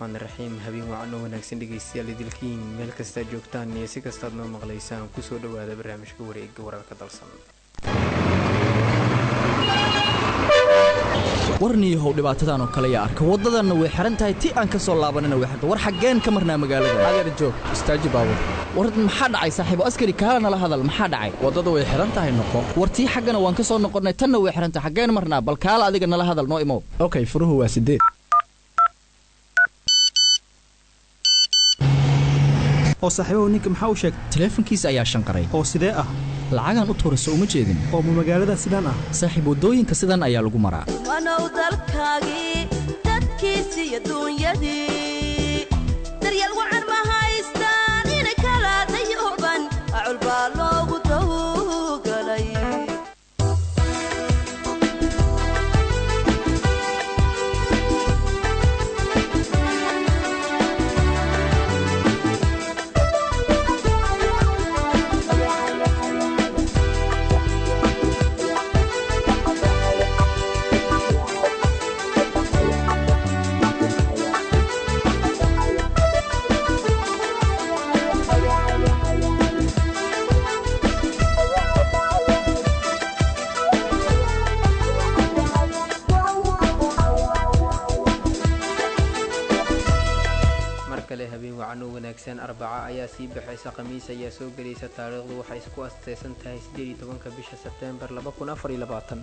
raxmaan raxiim habeen wacan oo wanaagsan dhegaystayaal idilkiin meel kastaad joogtaan iyo si kastaad noo maqlaysaan kusoo dhowaada barnaamijka wareega wararka dalsan warniyahow dhibaatadan oo kale yaa arka waddadanna way xihan tahay ti aan ka soo laabanina way xirta war xaggeen ka marnaa magaalada adeer joog istaaji baabur war maxaa dhacay saaxiibo askari kaala nala hadal maxaa dhacay waddada way xihan tahay noqo war tii xaggana waan ka soo noqonnay tanna way xihan tahay xaggeen marnaa bal kaala adiga nala hadal noo imow okay furuhu waa sideed oo saaxiibahu ninka maxaa u sheegtay taleefankiisa ayaa shanqaray oo sidee ah lacagaan u tuurayso uma jeedin oo ma magaalada sidaan ah saaxiib waddooyinka sidan ayaa lagu maraa wanow dalkaagii dadkiisii adduunyadii daryeel wacan ma haystaan ina kala dayuban acul baa loogu tawgalay mar kale habeen wacan oo wanaagsan arbaca ayaa sii baxaysa khamiis ayaa soo gelaysa taariikhdu waxay isku asteysan tahay sideed iyo tobanka bisha sebteembar laba kun afar iyo labaatan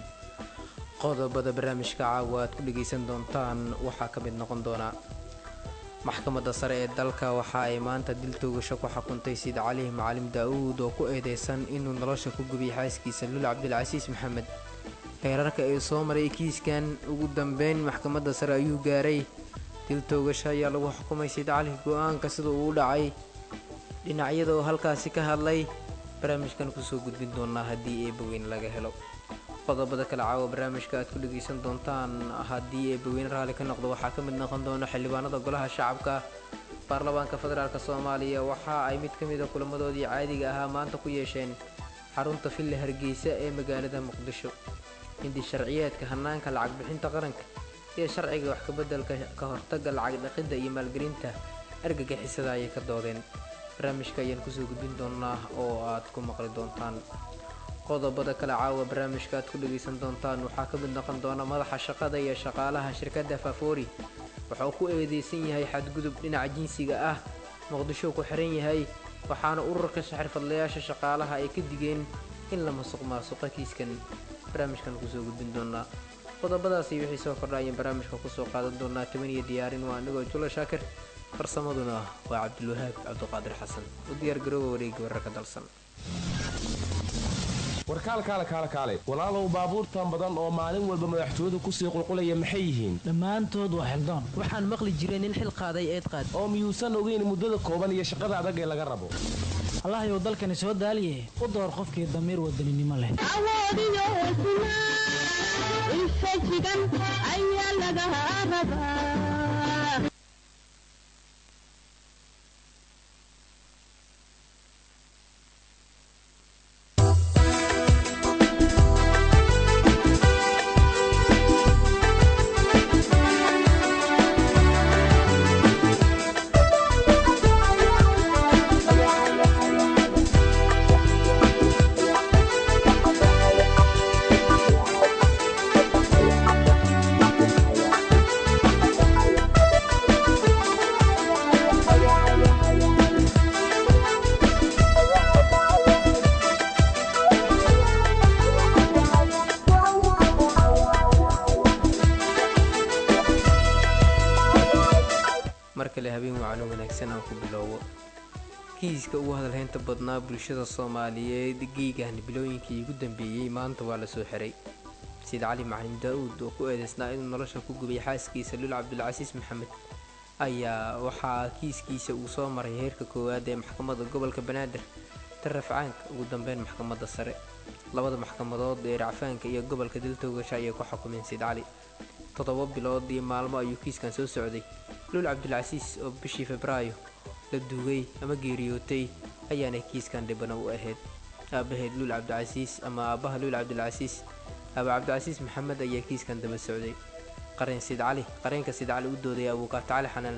qodobada barnaamijka caawa aad ku dhegaysan doontaan waxaa ka mid noqon doona maxkamadda sare ee dalka waxa ay maanta dil toogasho ku xukuntay sid cali macalim daa'uud oo ku eedeysan inuu nolosha ku gubiyay xaaskiisa lul cabdilcasiis maxamed heerarka ee soo maray kiiskan ugu dambeyn maxkamadda sare ayuu gaaray dil toogasho ayaa lagu xukumay sid cali go-aanka sida uu u dhacay dhinacyada oo halkaasi ka hadlay barnaamijkan kusoo gudbin doonaa haddii eebaweyne laga helo qodobada kale caawa barnaamijka aad ku dhegaysan doontaan haddii eebaweyne raalli ka noqdo waxaa ka mid noqon doona xildhibaanada golaha shacabka baarlamaanka federaalk soomaaliya waxa ay mid ka mida kulamadoodii caadiga ahaa maanta ku yeesheen xarunta villa hargeysa ee magaalada muqdisho hindi sharciyeedka hanaanka lacag bixinta qaranka iyo sharciga wax kabeddelka ka hortagga lacag dhaqidda iyo maalgelinta argagixisada ayay ka doodeen barnaamijka ayaan kusoo gudbin doonaa oo aad ku maqli doontaan qodobada kale caawa barnaamijka aad ku dhegaysan doontaan waxaa ka mid noqon doona madaxa shaqada iyo shaqaalaha shirkadda faafoori waxa uu ku eedeysan yahay xadgudub dhinaca jinsiga ah muqdisho ku xiran yahay waxaana ururka xirfadlayaasha shaqaalaha ay ka digeen in la masuq maasuqa kiiskan barnaamijkan kusoo gudbin doonaa qodobadaasi wixii soo kordhaayeen barnaamijka kusoo qaadan doonaa toban iyo diyaarin waa anigoo jula shaakir farsamaduna waa cabdilwahaab cabdiqaadir xasan u diyaar garooba wareegi wararka dalsan warkaalkaale kaale kaale walaalow baabuurtan badan oo maalin walba madaxtooyadu kusii qulqulaya maxay yihiin dhammaantood waa xildoon waxaan maqli jiray nin xil qaaday eed qaad oo miyuusan ogeyn muddada kooban iyo shaqada adag ee laga rabo allahayow dalkani soo daaliye u door qofkii damiir wadaninimo leh awoodiyo hesnaa infajigan ayaa laga rabaa mar kale habeen wacano wanaagsan aan ku bilowbo kiiska ugu hadalhaynta badnaa bulshada soomaaliyeed geegan bilooyinkii ugu dambeeyey maanta waa la soo xiray sid cali macalin daa-uud oo ku eedeysnaa inuu nolosha ku gubay xaaskiisa lul cabdilcasiis maxamed ayaa waxaa kiiskiisa uu soo maray heerka koowaad ee maxkamadda gobolka banaadir tarrafcaanka ugu dambeyn maxkamadda sare labada maxkamadood ee racfaanka iyo gobolka diltoogasha ayay ku xukumeen sid cali toddoba bilood iyo maalmo ayuu kiiskan soo socday lul cabdilcasiis oo bishii febraayo la duugay ama geeriyootay ayaana kiiskan dhibana u ahayd aabaheed luul cabdicasiis ama aabbaha luul cabdilcasiis aaba cabdicasiis maxamed ayaa kiiskan daba socday qareen sid cali qareenka sid cali u doodaya abuukaata cali xanane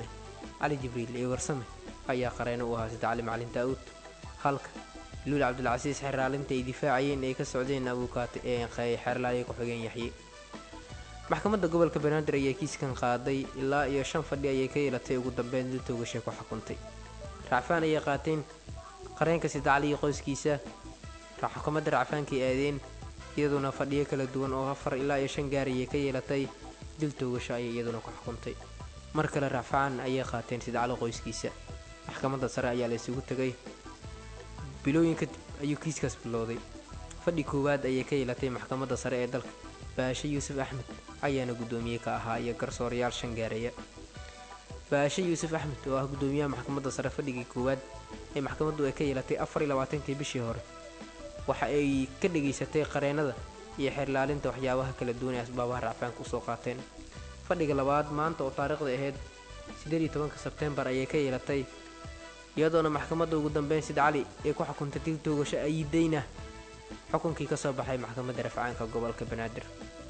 cali jibriil iyo warsame ayaa qareeno u ahaa sida cali macalin daa'uud halka luul cabdilcasiis xeraalinta ay difaacayeen ay ka socdeen abuukaate ee xeerlaaliya ku-xigeen yaxye maxkamadda gobolka banaadir ayaa kiiskan qaaday ilaa iyo shan fadhi ayay ka yeelatay ugu dambeyn dil toogashay ku xukuntay racfaan ayay qaateen qareenka sida cali iyo qoyskiisa xukuumadda racfaankay aadeen iyaduna fadhiyo kala duwan oo afar ilaa iyo shan gaar ayay ka yeelatay dil toogasho ayay iyaduna ku xukuntay mar kale racfaan ayay qaateen sida cali qoyskiisa maxkamadda sare ayaa la isugu tegay bilooyin kadib ayuu kiiskaas bilowday fadhi koowaad ayay ka yeelatay maxkamadda sare ee dalka baashe yuusuf axmed ayaana guddoomiye ka ahaa iyo garsoorayaal shan gaareeya baashe yuusuf axmed oo ah guddoomiyaha maxkamadda sare fadhigii koowaad ee maxkamaddu ay ka yeelatay afar iyo labaatankii bishii hore waxa ay ka dhegaysatay qareennada iyo xeerlaalinta waxyaabaha kala duwan ee asbaabaha racfaanka usoo qaateen fadhiga labaad maanta oo taariikhda ahayd siddeed iyo tobanka sebteembar ayay ka yeelatay iyadoona maxkamadda ugu dambeyn sid cali ee ku xukuntay dil toogasho ayidayna xukunkii ka soo baxay maxkamadda rafcaanka gobolka banaadir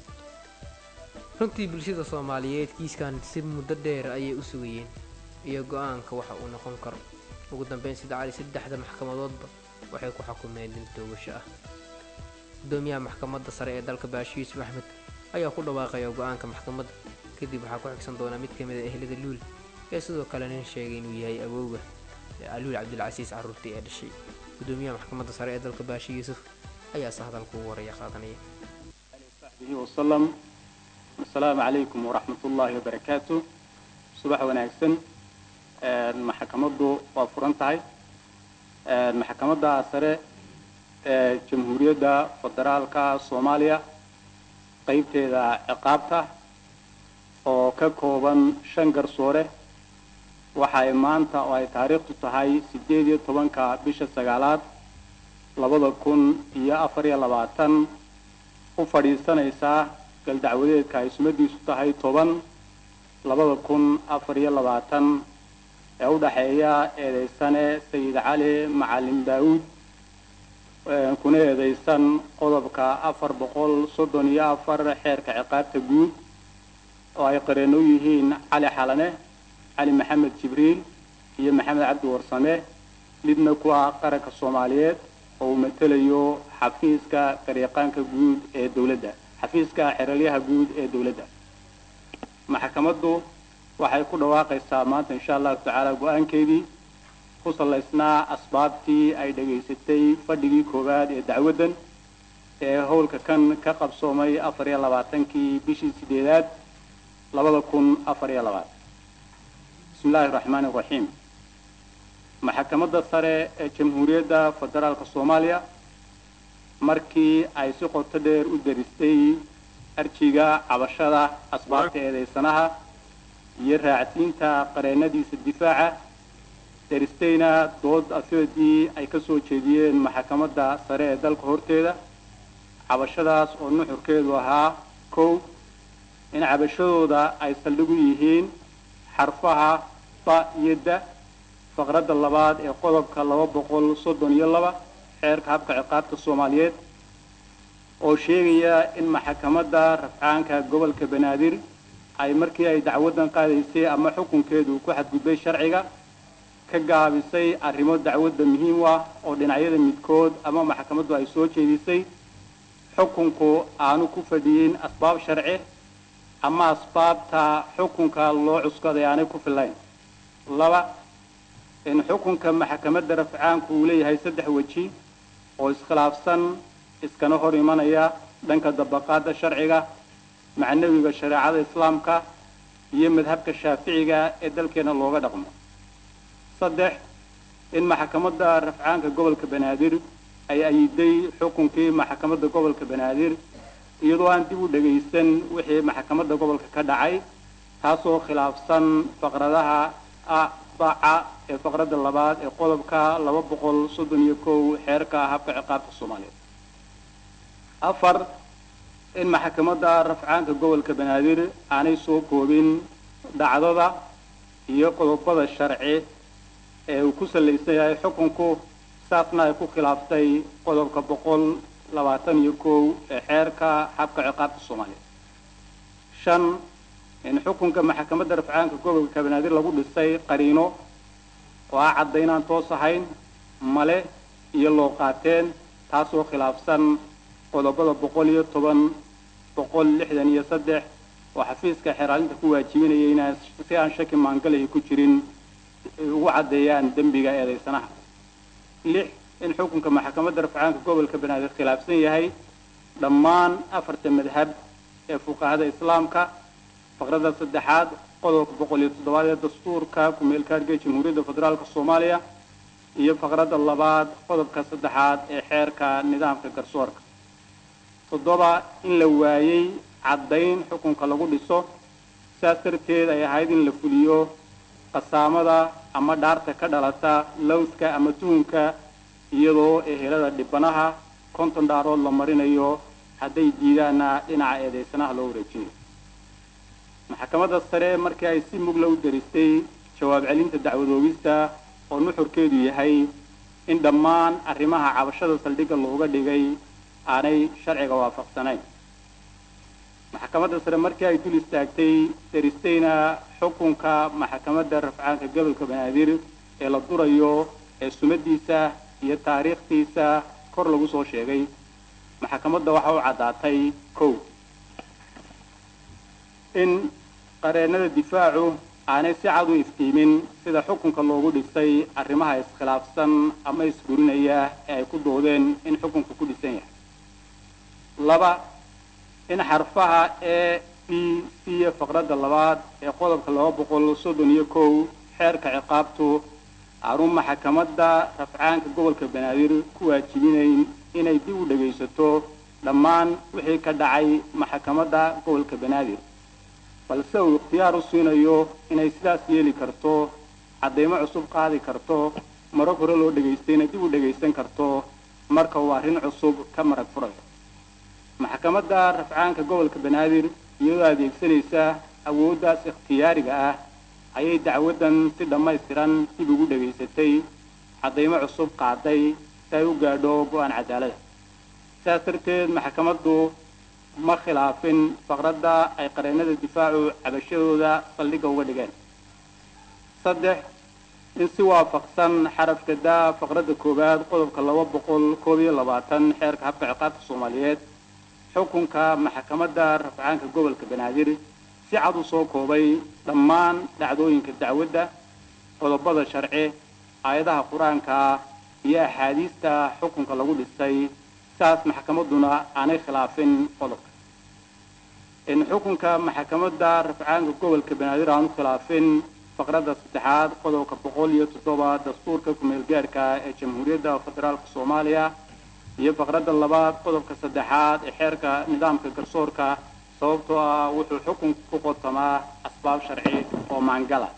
runtii bulshada soomaaliyeed kiiskan si muddo dheer ayay u sugayeen iyo go-aanka waxa uu noqon karo ugu dambeyn sid cali saddexda maxkamadoodba waxay ku xukumeen dil toogasho ah gudoomiyaha maxkamadda sare ee dalka baashe yuusuf axmed ayaa ku dhawaaqaya go-aanka maxkamadda kadib waxaa ku xigsan doona mid ka mid a ehlada luul ee sidoo kale nin sheegay inuu yahay awowga luul cabdilcasiis caruurtii ee dhashay gudoomiyaha maxkamadda sare ee dalka baashe yuusuf ayaase hadalka ugu horaya qaadanaya وسلم السلام عليكم ورحمة الله وبركاته صباح وناكسن محكمة وفرنتاي محكمة سرة جمهورية فدرالكا صوماليا قيبتها عقابتها oo ka kooban shan garsoore waxay maanta oo ay taariikhtu tahay siddeed iyo tobanka bisha sagaalaad labada kun iyo afar iyo labaatan u fadhiisanaysaa galdacwadeedka ay sumadiisu tahay toban labada kun afar iyo labaatan ee u dhexeeya eedeysane sayid cali macalin daawuud kuna eedeysan qodobka afar boqol soddon iyo afar xeerka ciqaabta guud oo ay qareeno u yihiin cali xalane cali maxamed jibriil iyo maxamed cabdi warsame lidna ku ah qaranka soomaaliyeed oo uu matelayo xafiiska garyaqaanka guud ee dowladda xafiiska xeralyaha guud ee dowladda maxkamaddu waxay ku dhawaaqaysaa maanta insha allahu tacaala go-aankeedii ku salaysnaa asbaabtii ay dhegaysatay fadhigii koowaad ee dacwaddan ee howlka kan ka qabsoomay afar iyo labaatankii bishii sideedaad labada kun afar iyo labaad bismi illaahi raxmaani raxiim maxkamadda sare ee jamhuuriyadda federaalka soomaaliya markii ay si qoto dheer u daristay arjiga cabashada asbaabta eedeysanaha iyo raacsiinta qareennadiisa difaaca daristayna dood afeedii ay ka soo jeediyeen maxkamadda sare ee dalka horteeda cabashadaas oo nuxurkeedu ahaa kow in cabashadooda ay saldhig u yihiin xarfaha ba iyo da faqradda labaad ee qodobka laba boqol soddon iyo laba xeerka habka ciqaabta soomaaliyeed oo sheegaya in maxkamadda rafcaanka gobolka banaadir ay markii ay dacwaddan qaadaysay ama xukunkeedu ku xadgudbay sharciga ka gaabisay arrimo dacwadda muhiim u ah oo dhinacyada midkood ama maxkamaddu ay soo jeedisay xukunku aanu ku fadhiyin asbaab sharci ama asbaabta xukunka loo cuskaday aanay ku fillayn laba in xukunka maxkamadda rafcaanku uu leeyahay saddex weji oo iskhilaafsan iskana hor imanaya dhanka dabaqaadda sharciga macnawiga shareecada islaamka iyo madhabka shaaficiga ee dalkeena looga dhaqmo saddex in maxkamadda rafcaanka gobolka banaadir ay ayiday xukunkii maxkamadda gobolka banaadir iyadoo aan dib u dhagaysan wixii maxkamadda gobolka ka dhacay taasoo khilaafsan faqradaha a baca ee faqradda labaad ee qodobka laba boqol soddon iyo kow xeerka habka ciqaabta soomaaliyeed afar in maxkamadda rafcaanka gobolka banaadir aanay soo koobin dhacdada iyo qodobada sharci ee uu ku salaysan yahay xukunku saasna ay ku khilaaftay qodobka boqol labaatan iyo kow ee xeerka habka ciqaabta soomaaliyeed shan in xukunka maxkamadda rafcaanka gobolka banaadir lagu dhisay qariino oo ah caddaynaan toos ahayn male iyo loo qaateen taasoo khilaafsan qodobada boqol iyo toban boqol lixdan iyo saddex oo xafiiska xeraalinta ku waajibinaya inaan si aan shaki maangalaya ku jirin ay ugu caddeeyaan dembiga eedaysanaha lix in xukunka maxkamadda rafcaanka gobolka banaadir khilaafsan yahay dhammaan afarta madhab ee fuqahada islaamka faqradda saddexaad qodobka boqol iyo toddobaad ee dastuurka ku-meelkaadhka jamhuuriyadda federaalka soomaaliya iyo faqradda labaad qodobka saddexaad ee xeerka nidaamka garsoorka toddoba in la waayey caddayn xukunka lagu dhiso sidaas darteed ay ahayd in la fuliyo qasaamada ama dhaarta ka dhalata lowska ama tuhunka iyadoo ehelada dhibanaha konton dhaarood la marinayo hadday diidaanna dhinaca eedaysanaha loo wareejinayo maxkamadda sare markii ay si mugla u daristay jawaab celinta dacwadoogista oo nuxurkeedu yahay in dhammaan arrimaha cabashada saldhigga looga dhigay aanay sharciga waafaqsanayn maxkamadda sare markii ay dul istaagtay daristayna xukunka maxkamadda rafcaanka gobolka banaadir ee la durayo ee sumadiisa iyo taariikhtiisa kor lagu soo sheegay maxkamadda waxa u caddaatay kow in qareennada difaacu aanay si cad u iftiimin sida xukunka loogu dhisay arrimaha iskhilaafsan ama isburinaya ee ay ku doodeen in xukunku ku dhisan yahay laba in xarfaha e b c faqradda labaad ee qodobka laba boqol soddon iyo kow xeerka ciqaabtu aanu maxkamadda rafcaanka gobolka banaadir ku waajibinayn inay dib u dhegaysato dhammaan wixii ka dhacay maxkamadda gobolka banaadir balse uu ikhtiyaar u siinayo inay sidaas yeeli karto caddaymo cusub qaadi karto marag hore loo dhegaystayna dib u dhegaysan karto marka uu arrin cusub ka marag furayo maxkamadda rafcaanka gobolka banaadir iyadoo adeegsanaysa awooddaas ikhtiyaariga ah ayay dacwaddan si dhammaystiran dib ugu dhegaysatay caddaymo cusub qaaday si ay u gaadho go-aan cadaalada sidaas darteed maxkamaddu ma khilaafin faqradda ay qareennada difaacu cabashadooda saldhigga uga dhigeen saddex in si waafaqsan xarafka daa faqradda koowaad qodobka laba boqol koob iyo labaatan xeerka habka ciqaabta soomaaliyeed xukunka maxkamadda rafcaanka gobolka banaadir si cad u soo koobay dhammaan dhacdooyinka dacwadda qodobada sharci aayadaha qur-aanka iyo axaadiista xukunka lagu dhisay saas maxkamadduna aanay khilaafin qodobka in xukunka maxkamadda rafcaanka gobolka banaadir aanu khilaafin faqradda saddexaad qodobka boqol iyo toddoba dastuurka ku-meel gaadhka ee jamhuuriyadda federaalka soomaaliya iyo faqradda labaad qodobka saddexaad ee xeerka nidaamka garsoorka sababtoo ah wuxuu xukunka ku qotamaa asbaab sharci oo maangala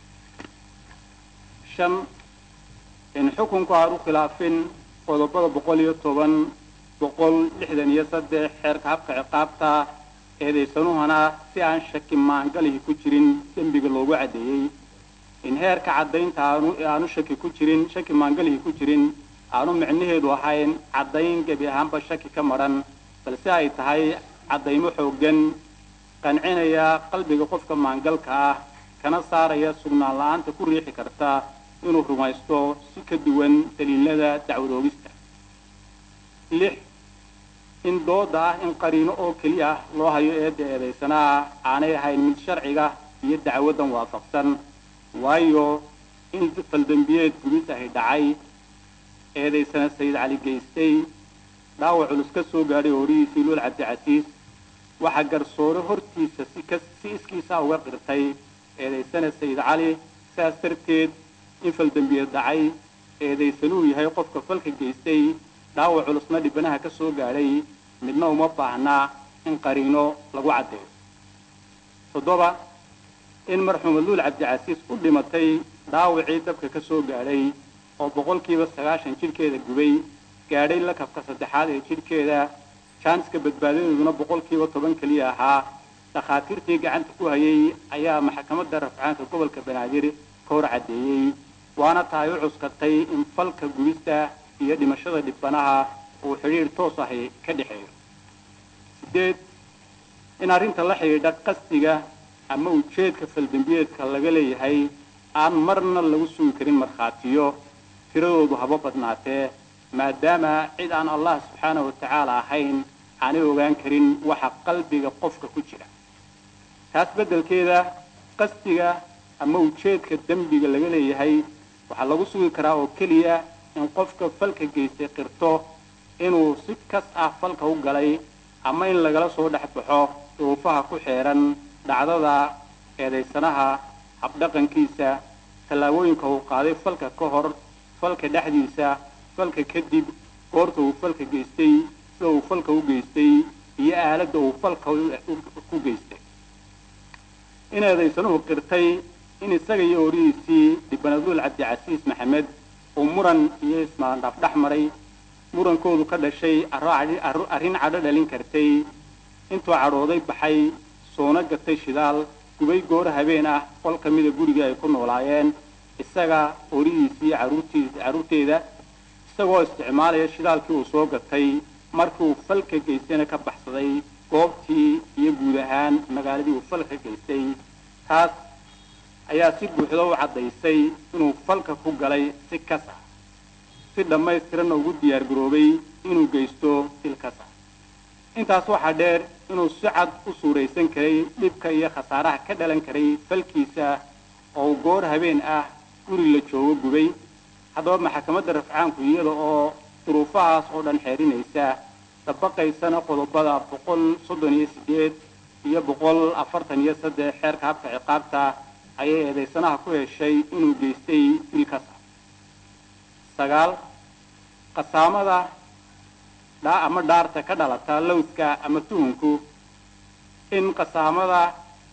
shan in xukunku aanu khilaafin qodobada boqol iyo toban boqol lixdan iyo saddex xeerka habka ciqaabta eedaysanuhana si aan shaki maangalihi ku jirin dembiga loogu caddeeyey in heerka caddaynta aanu aanu shaki ku jirin shaki maangalihi ku jirin aanu micnaheedu ahayn caddayn gebi ahaanba shaki ka madhan balse ay tahay caddaymo xooggan qancinaya qalbiga qofka maangalka ah kana saaraya sugnaan la-aanta ku riixi karta inuu rumaysto si ka duwan daliilada dacwadoogista lix in dooda ah in qariino oo keliya loo hayo eedda eedaysanaa aanay ahayn mid sharciga iyo dacwaddan waafaqsan waayo in faldembiyeed gubis ahi dhacay eedaysana sayid cali geystay dhaawac culus ka soo gaadhay horihiisii luol cabdicasiis waxaa garsoore hortiisa si ka si iskiisa uga qirtay eedaysana sayid cali sidaas darteed in faldembiyeed dhacay eedaysanuu yahay qofka falka geystay dhaawac culusna dhibanaha ka soo gaadhay midna uma baahnaa in qariino lagu caddeeyo toddoba in marxuuma luul cabdicasiis u dhimatay dhaawacii dabka ka soo gaadhay oo boqolkiiba sagaashan jidhkeeda gubay gaadhay lakabka saddexaad ee jidhkeeda jaaniska badbaadadeeduna boqolkiiba toban keliya ahaa dhakhaatiirtii gacanta ku hayay ayaa maxkamadda rafcaanka gobolka banaadir ka hor caddeeyey waana tahay u cuskatay in falka gubista iyo dhimashada dhibanaha uu xidhiir toos ahi ka dhexeeyo sideed in arrinta la xidhiidha qasdiga ama ujeedka faldembiyeedka laga leeyahay aan marna lagu sugi karin markhaatiyo tiradoodu haba badnaatee maadaama cid aan allah subxaanahu wa tacaala ahayn aanay ogaan karin waxa qalbiga qofka ku jira taas beddelkeeda qasdiga ama ujeedka dembiga laga leeyahay waxaa lagu sugi karaa oo keliya in qofka falka geystay qirto inuu si kas ah falka u galay ama in lagala soo dhex baxo duruufaha ku xeeran dhacdada eedaysanaha habdhaqankiisa tallaabooyinka uu qaaday falka ka hor falka dhexdiisa falka kadib goorta uu falka geystay sida uu falka u geystay iyo aaladda uu falka ku geystay in eedaysanuhu qirtay in isaga iyo orihiisii dhibanaduul cabdicasiis maxamed uu muran iyo ismaandhaaf dhex maray murankoodu ka dhashay arrin cadho dhalin kartay intuu cadhooday baxay soona gatay shidaal gubay gooro habeen ah qol ka mida guriga ay ku noolaayeen isaga orihiisii caruurtiis carruurteeda isagoo isticmaalaya shidaalkii uu soo gatay markii uu falka geystayna ka baxsaday goobtii iyo guud ahaan magaaladii uu falka geystay taas ayaa si buuxda u caddaysay inuu falka ku galay si kas ah si dhammaystiranna ugu diyaar garoobay inuu geysto il kas ah intaas waxaa dheer inuu si cad u suuraysan karay dhibka iyo khasaaraha ka dhalan karay falkiisa oo uu goor habeen ah guri la joogo gubay haddaba maxakamadda rafcaanku iyada oo duruufahaas oo dhan xeerinaysa dabaqaysana qodobada boqol soddon iyo sideed iyo boqol afartan iyo saddex xeerka habka ciqaabta ayay eedaysanaha ku heshay inuu geystay dilkasa sagaal qasaamada dhaa ama dhaarta ka dhalata lowska ama tuhunku in qasaamada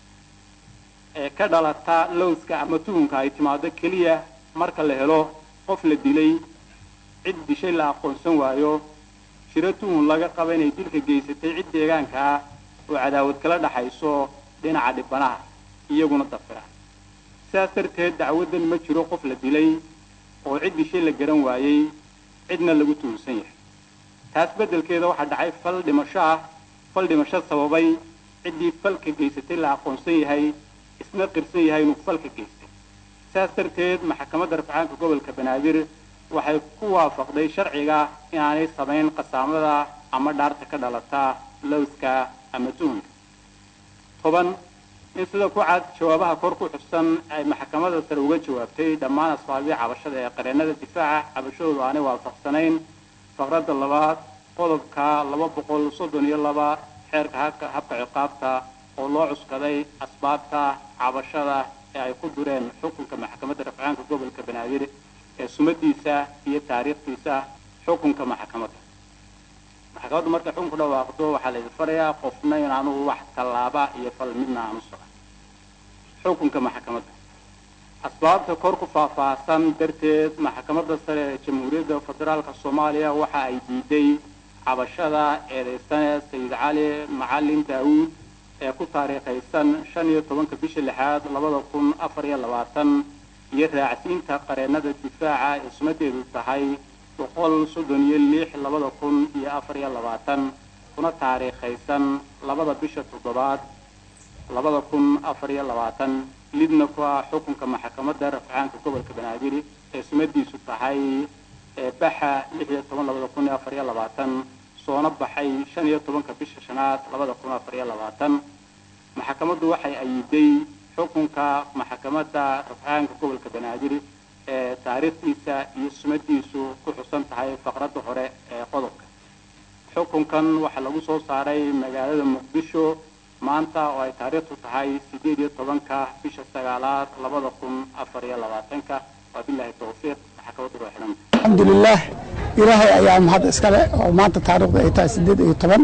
ee ka dhalata lowska ama tuhunka ay timaado keliya marka la helo qof la dilay cid dishay la aqoonsan waayo jiro tuhun laga qaba inay dilka geysatay cid deegaanka ah oo cadaawad kala dhaxayso dhinaca dhibanaha iyaguna dafira sidaas darteed dacwaddan ma jiro qof la dilay oo cid dishay la garan waayey cidna lagu tuhunsan yahay taas beddelkeeda waxaa dhacay fal dhimasho ah fal dhimasho sababay ciddii falka geysatay la aqoonsan yahay isna qirsan yahay inuu falka geystay sidaas darteed maxakamadda rafcaanka gobolka banaadir waxay ku waafaqday sharciga inaanay samayn qasaamada ama dhaarta ka dhalata lowska ama tuhunka toban in sida ku cad jawaabaha kor ku xusan ay maxkamadda sare uga jawaabtay dhammaan asbaabii cabashada ee qareennada difaaca cabashadoodu aanay waafaqsanayn faqradda labaad qodobka laba boqol soddon iyo laba xeerka habka habka ciqaabta oo loo cuskaday asbaabta cabashada ee ay ku dureen xukunka maxkamadda rafcaanka gobolka banaadir ee sumadiisa iyo taariikhdiisa xukunka maxkamadda maxkamaddu markay xukunku dhawaaqdo waxaa la idin farayaa qofna inaanu wax tallaaba iyo fal midna aanu socon xukunka maxkamadda asbaabta kor ku faahfaahsan darteed maxkamadda sare ee jamhuuriyadda federaalka soomaaliya waxa ay diiday cabashada eedaysane sayid cali macalin daawuud ee ku taariikhaysan shan iyo tobanka bisha lixaad labada kun afar iyo labaatan iyo raacsiinta qareennada difaaca ee sumadeedu tahay boqol soddon iyo lix labada kun iyo afar iyo labaatan kuna taariikhaysan labada bisha toddobaad labada kun afar iyo labaatan lidna ku ah xukunka maxkamadda rafcaanka gobolka banaadir ee sumadiisu tahay ee baxa lix iyo toban labada kun iyo afar iyo labaatan soona baxay shan iyo tobanka bisha shanaad labada kun afar iyo labaatan maxkamaddu waxay ayiday xukunka maxkamadda rafcaanka gobolka banaadir ee taariikhdiisa iyo sumadiisu ku xusan tahay faqradda hore ee qodobka xukunkan waxaa lagu soo saaray magaalada muqdisho maanta oo ay taariikhdu tahay sideed iyo tobanka bisha sagaalaad labada kun afar iyo labaatanka wabilahi towfiiq maxkamaddu waa xidhanta alxamdulilaah ilaahay ayaa mahad iskale oo maanta taariikhdu ay tahay sideed iyo toban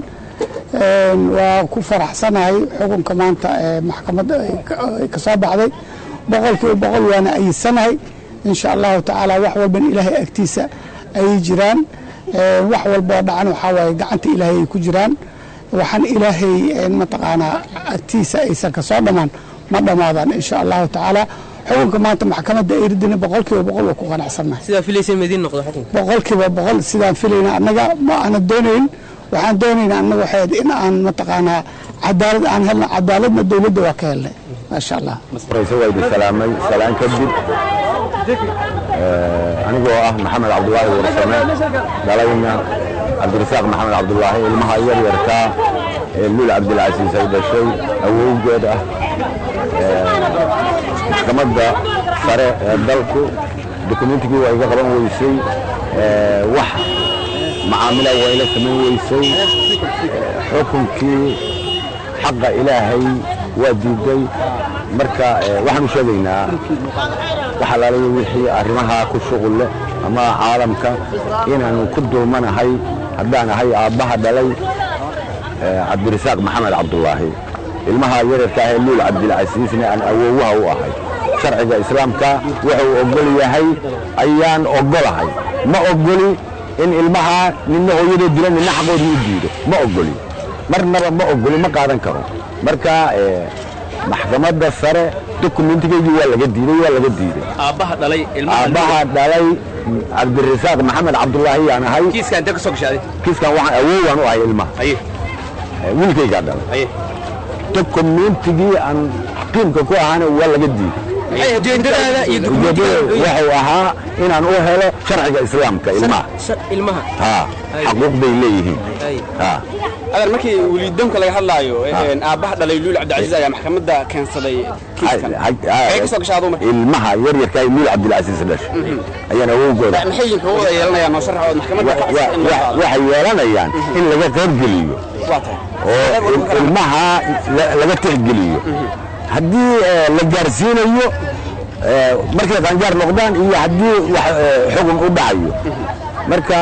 waa ku faraxsanahay xukunka maanta ee maxkamadda ay ka soo baxday boqolkiiba boqol waana ayidsanahay insha allahu tacaala wax walban ilaahay agtiisa ayay jiraan wax walboo dhacan waxaa waaye gacanta ilaahay ay ku jiraan waxaan ilaahay mataqaanaa agtiisa aysan ka soo dhammaan ma dhammaadaan insha allahu tacaala xukunka maanta maxkamadda ay ridina boqolkiiba boqol waa ku qanacsannahay sidaa filaysa madiin noqdo xukunka boqolkiiba boqol sidaan filayna annaga ma aana doonayn waxaan doonaynaa annaga waxay in aan mataqaanaa cadaalad aan helna cadaaladna dowladda waa ka helnay maasha allah rayse waa idin salaamay salaan kadib anigoo ah maxamed cabdulaahi warsame dhalayna cabdirasaaq maxamed cabdulaahi ilmaha yaryarkaa ee lul cabdilcasiis ay dhashay awowgeed ah maxkamadda sare ee dalku dokumentigii waa iga qaban weysay wax macaamila waa ila samayn weysay xukunkii xaqa ilaahay waa diiday marka waxaan u sheegaynaa wax alaalayo wixii arrimaha ku shuqul leh ama caalamka inaanu ku dulmanahay haddaan ahay aabbaha dhalay cabdirasaaq maxamed cabdulaahi ilmaha yararka ah ee luul cabdilcasiisna aan awoowaha u ahay sharciga islaamka wuxuu ogol yahay ayaan ogolahay ma ogoli in ilmaha ninna hooyadoo dila ninna xaqoodii u diido ma ogoli marnaba ma ogoli ma qaadan karo marka maxkamadda sare dokumentigeygii waa laga diiday waa laga diiday aabbaha dhalay aabbaha dhalay cabdirasaaq maxamed cabdulaahi yaan ahay kiiskan intee ka soo gashaaday kiiskan waxaan awoowaan u ahay ilmaha aye wiilkaygaa dhalay aye dokumentigii aan qiimka ku ahaana waa laga diiday ujeedadaada iyo ujeedada wuxuu ahaa inaan u helo sharciga islaamka ilmaha ilmaha ha xaquuq bay leeyihiin ha adan markii weliidoonka laga hadlaayo aabbaha dhalay luul cabdilcasiis ayaa maxkamadda keensaday kiiskan ee ka soo gashaado marka ilmaha yaryarka ay luul cabdilcasiis dhashay ayaan awowgooda maxay yihiin xuquuqda yeelanayaan noo sharax oo maxkamadda waxay yeelanayaan in laga qaybgeliyo waa tahay oo ilmaha laga tixgeliyo haddii la gaarsiinayo markay qaanjaar noqdaan iyo haddii xukun u dhacayo marka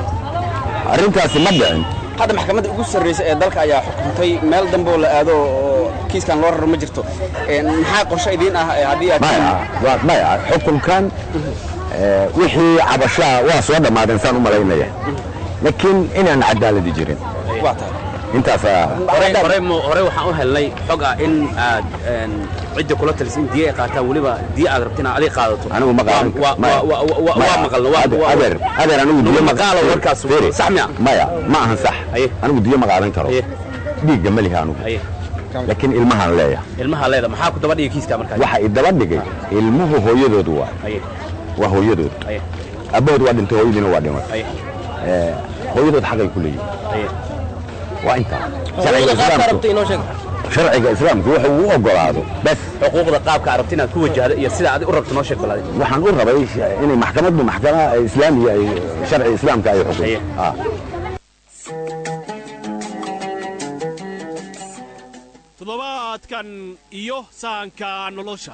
arrintaasi ma dhicin hadda maxkamadda ugu sarreysa ee dalka ayaa xukuntay meel dambe oo la aado oo kiiskan loo raro ma jirto maxaa qorshe idiin ah haddii aad maya maya xukunkan wixii cabashaa waa soo dhammaadeen saan u malaynaya laakiin inaan cadaaladi jirin waa tahay intaasaa hore waxaan u helnay xog ah in aad cidda kula talisin diya ay qaataan weliba diya aad rabtin adig qaadato anigu ma qaadan waa maqalna adeer adeer anigu diyo ma maqaalo warkaas sax miya maya ma ahan sax anigu diyo ma qaadan karo dhiigga ma lihi anigu laakiin ilmahaan leeyahay ilmaha leeda maxaa ku daba dhigay kiiska markaa waxa i daba dhigay ilmuhu hooyadood waa waa hooyadood abbahood waa dhintay hooyadiina waa dhimatay hooyadood xaqay ku leeyihin waa intaa sharciga islaamku wuxuu u ogolaado bas xuquuqda qaabka arabta inaad ku wajahdo iyo sida aad u rabto noo sheeg balaadi waxaan u rabay inay maxkamaddu maxkama islaamiya ay sharci islaamka ay xukunto toddobaadkan iyo sahanka nolosha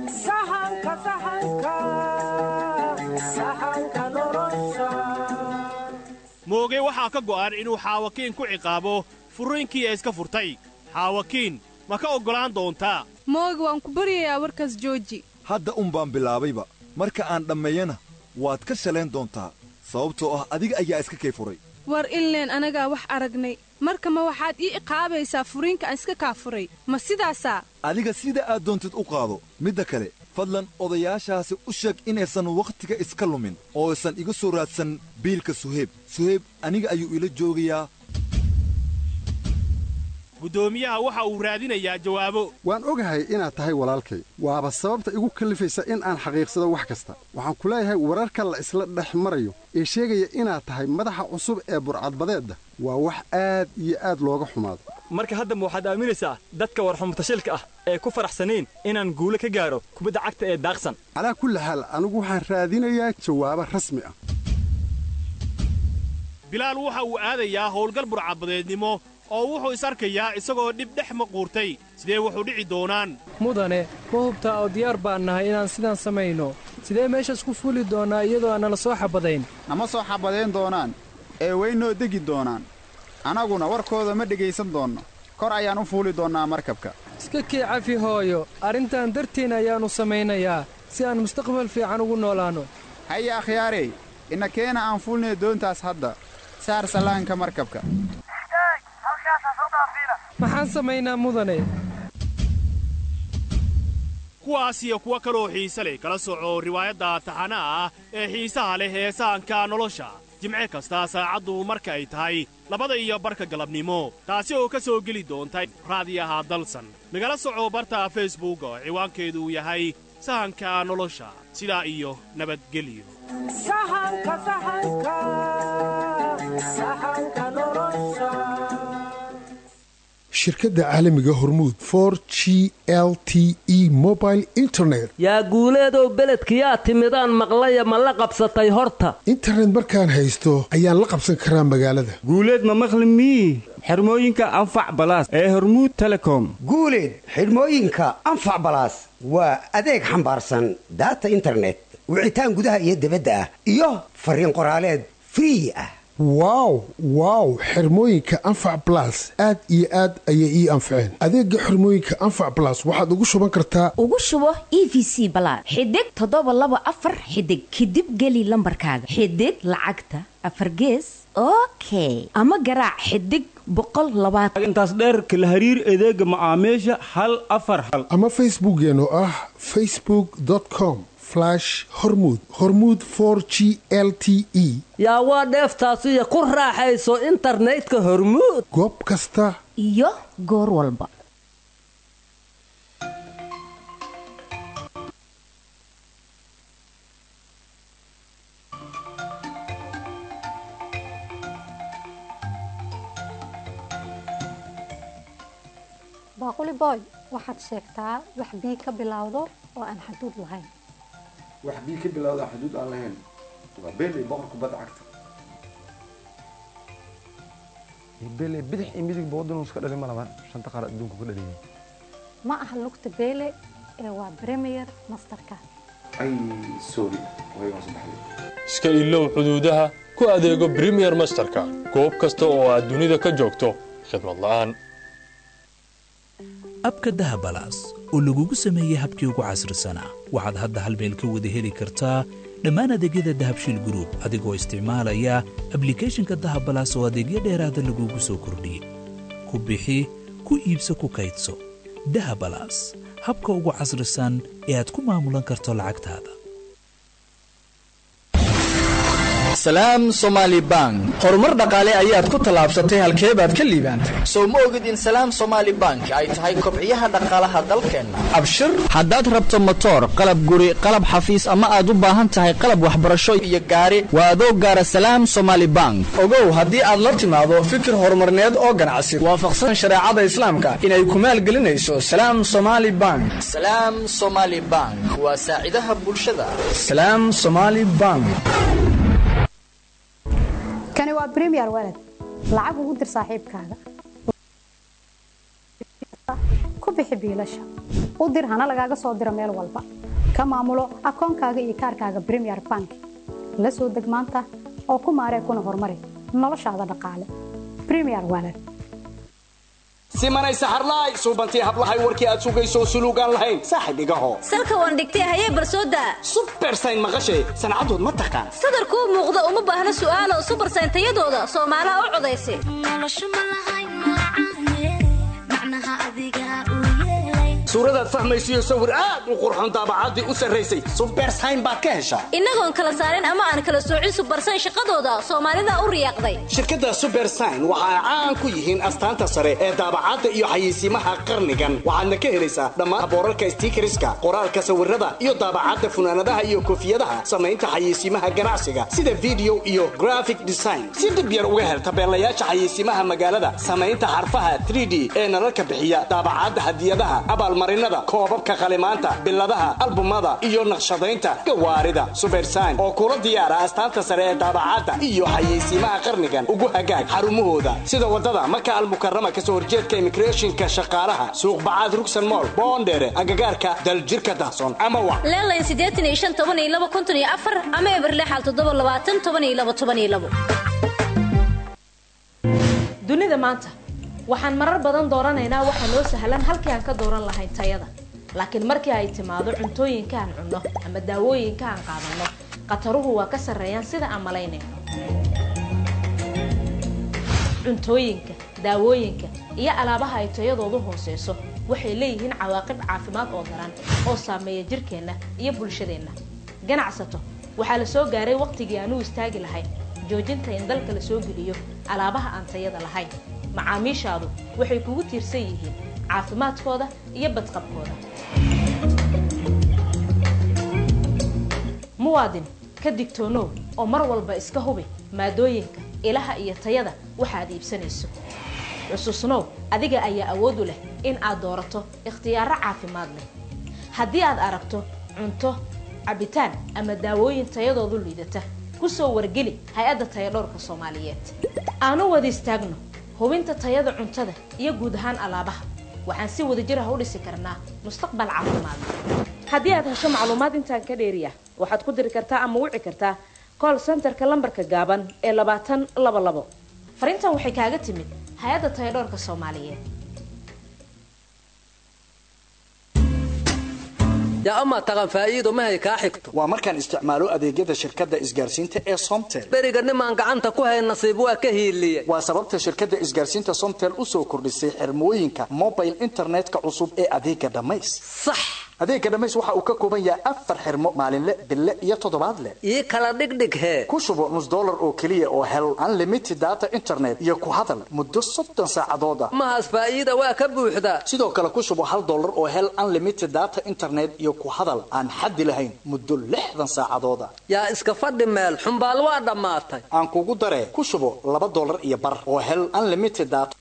mooge waxaa ka go'an inuu xaawakiin ku ciqaabo furriinkii ee iska furtay xaawakiin ma ka oggolaan doontaa mooge waan ku baryayaa warkaas jooji hadda un baan bilaabayba marka aan dhammeeyana waad ka shalayn doontaa sababtoo ah adiga ayaa iska kay furay war illeen anagaa wax aragnay marka ma waxaad ii iqaabaysaa furiinka aan iska kaa furay ma sidaasaa adiga sida aad doontid u qaado midda kale fadlan odayaashaasi u sheeg inaysan wakhtiga iska lumin oo aysan iga soo raadsan biilka suheyb suheyb aniga ayuu ila joogayaa guddoomiyaha waxa uu raadinayaa jawaabo waan ogahay inaad tahay walaalkay waaba sababta igu kallifaysa in aan xaqiiqsado wax kasta waxaan ku leeyahay wararka la isla dhex marayo ee sheegaya inaad tahay madaxa cusub ee burcadbadeedda waa wax aad iyo aad looga xumaado marka haddaba waxaad aaminaysaa dadka warxumutashilka ah ee ku faraxsanayn inaan guulo ka gaaro kubadda cagta ee daaqsan calaa kulli xaal anigu waxaan raadinayaa jawaabo rasmi ah bilaal waxa uu aadayaa howlgal burcadbadeednimo oo wuxuu is arkayaa isagoo dhib dhex maquurtay sidee wuxuu dhici doonaan mudane ma hubtaa oo diyaar baan nahay inaan sidaan samayno sidee meeshaas ku fuuli doonnaa iyadoo aan nala soo xabadayn nama soo xabadayn doonaan ee weynoo degi doonaan annaguna warkooda ma dhegaysan doonno kor ayaan u fuuli doonnaa markabka iska kii cafi hooyo arrintan dartiin ayaannu samaynayaa si aan mustaqbal fiican ugu noolaanno haya akhyaarey ina keena aan fuulnay doontaas hadda saar sallaanka markabka maxaan samaynaa mudane kuwaas iyo kuwo kaloo xiise leh kala soco riwaayadda taxanaha ah ee xiisaha leh ee sahanka nolosha jimce kasta saacaddu marka ay tahay labada iyo barka galabnimo taasi oo ka soo geli doonta raadiyaha dalsan nagala soco barta facebook oo ciwaankeedu yahay sahanka nolosha sidaa iyo nabadgelyo shirkadda caalamiga hormuud for g l t e mobile internet yaa guuleedow beledkiyaa timidaan maqlaya ma la qabsatay horta internet markaan haysto ayaan la qabsan karaa magaalada guuleed ma maqli mii xirmooyinka anfac balaas ee hormuud telecom guuleed xidhmooyinka anfac balaas waa adeeg xambaarsan daata internet wicitaan gudaha iyo dibadda ah iyo fariin qoraaleed free ah wow wow xirmooyinka anfac balas aad iyo aad ayay ii anfaceen adeega xirmooyinka anfac balas waxaad ugu shuban kartaa ugu shubo e v c balaad xidig toddoba laba afar xidig kadib geli lambarkaaga xidig lacagta afar gees okay ama garaac xidig boqol labaatan intaas dheerka la hariir adeega macaamiisha hal afar hal ama facebookeen oo ah facebook com hormud hormud for g l t e yaa waa dheeftaasiyo ku raaxayso internetka hormuud goob kasta iyo goor walba baaquli boy waxaad sheegtaa wax bii ka bilowdo oo aan xaduud lahayn wax bii ka bilowda xuduud aan lahayn waa beeley boqor kubadda cagta beeley bidix iyo midigba waddanuu iska dhalin ma laban shanta qaar adduunka ku dhaliyay ma aha lugta beele ee waa premier masterka ay sorry way hoos baxday iska ilow xuduudaha ku adeego premier masterka goob kasta oo aad dunida ka joogto khidmad la'aan abka dahabalaas oo lagugu sameeyey habkii ugu casrisanaa waxaad hadda hal meel ka wada heli kartaa dhammaan adeegyada dahabshiil gruub adigoo isticmaalaya ablikhethonka dahabalaas oo adeegyo dheeraada lagugu soo kordhiyey ku bixi ku iibso ku kaydso dahabalaas habka ugu casrisan ee aad ku maamulan karto lacagtaada salaam somaali bank horumar dhaqaale ayaad ku tallaabsatay halkee baad ka liibaantay sow ma ogid in salaam somaali bank ay tahay kobciyaha dhaqaalaha dalkeenna abshir haddaad rabto motoor qalab guri qalab xafiis ama aad u baahan tahay qalab waxbarasho iyo gaari waa adoo gaara salaam somaali bank ogow haddii aad la timaado fikir horumarneed oo ganacsi waafaqsan shareecada islaamka inay ku maalgelinayso salaam somaali bank salaam somaali bank waa saacidaha bulshada salaam somaali bank kani waa bremier walad lacag ugu dir saaxiibkaaga ku bixi biilasha u dir hana lagaaga soo diro meel walba ka maamulo akoonkaaga iyo kaarkaaga bremier bank la soo deg maanta oo ku maaree kuna horumari noloshaada dhaqaale bremier walad simanay saxarlaay suubantii hablahay warkii aad sugayso suluugaan lahayn saaxib igaho salka waan dhigtay hayee barsooda subersayn maqashay sancadood ma taqaan sadarkuu muuqda uma baahna su'aalo subersayn tayadooda soomaalaha u codaysa suuradaad fahmaysiyo sawir aad u qurxon daabacaddii u sarraysay subersayn baad ka heshaa innagoon kala saarin ama aan kala soocin subersayn shaqadooda soomaalida u riyaaqday shirkadda subersayn waxa ay caan ku yihiin astaanta sare ee daabacadda iyo xayeysiimaha qarnigan waxaadna ka helaysaa dhammaan boorarka stiikariska qoraalka sawirada iyo daabacadda funaanadaha iyo koofiyadaha samaynta xayeysiimaha ganacsiga sida video iyo graphic design si dib yar uga hel tabeelayaasha xayeysiimaha magaalada samaynta xarfaha 3d ee nalalka bixiya daabacadda hadiyadaha abaalmarinada koobabka qalimaanta biladaha albumada iyo naqshadaynta gawaarida subersayn oo kula diyaara astaanta sare ee daabacadda iyo xayeysiimaha qarnigan ugu hagaag xarumahooda sida wadada maka almukarama kasoo horjeedka immigrationka shaqaalaha suuqbacaad rugsan mool boondheere agagaarka daljirka dahson ama wa leelayn siddeetan iyo shan toban iyo laba konton iyo afar ama eber lixal toddoba labaatan toban iyo laba toban iyo labo dunida maanta waxaan marar badan dooranaynaa waxaa noo sahlan halkii aan ka dooran lahayn tayada laakiin markii ay timaado cuntooyinka aan cunno ama daawooyinka aan qaadanno khataruhu waa ka sarreeyaan sida aan malaynayno cuntooyinka daawooyinka iyo alaabaha ay tayadoodu hooseyso waxay leeyihiin cawaaqib caafimaad oo daran oo saameeya jirkeenna iyo bulshadeenna ganacsato waxaa la soo gaaray waqtigii aan u istaagi lahayn joojinta in dalka la soo geliyo alaabaha aan tayada lahayn macaamiishaadu waxay kugu tiirsan yihiin caafimaadkooda iyo badqabkooda muwaadin ka digtoonow oo mar walba iska hubi maadooyinka ilaha iyo tayada waxaad iibsanayso xusuusnow adiga ayaa awood u leh in aad doorato ikhtiyaaro caafimaad leh haddii aad aragto cunto cabitaan ama daawooyin tayadoodu liidata ku soo wargeli hay-adda tayadhowrka soomaaliyeed aanu wada istaagno hubinta tayada cuntada iyo guud ahaan alaabaha waxaan si wadajir ah u dhisi karnaa mustaqbal caafimaad haddii aad hesho macluumaad intaan ka dheeriya waxaad ku diri kartaa ama wici kartaa call centerka lambarka gaaban ee labaatan laba labo fariintan waxay kaaga timid hay-adda tayadhowrka soomaaliyeed yaa amaa taqan faa'iido mahay kaa xigto waa markaan isticmaalo adeegyada shirkadda isgaarsiinta ee somtel beriga nimaan gacanta ku hay nasiib waa ka hiiliye waa sababta shirkadda isgaarsiinta somtel u soo kordhisay xirmooyinka mobile internetka cusub ee adeega dhammays sax adeega dhammays waxa uu ka kooban yahay afar xirmo maalinle bille iyo toddobaadle ii kala dhigdhig hee ku shubo nus dollar oo keliya oo hel unlimited data internet iyo ku hadal muddo soddon saacadood ah mahaas faa'iida waa ka buuxdaa sidoo kale ku shubo hal dollar oo hel unlimited data internet iyo ku hadal aan xaddi lahayn muddo lixdan saacadood ah yaa iska fadhi meel xumbaal waa dhammaatay aan kugu daree ku shubo laba dollar iyo bar oo hel unlimited data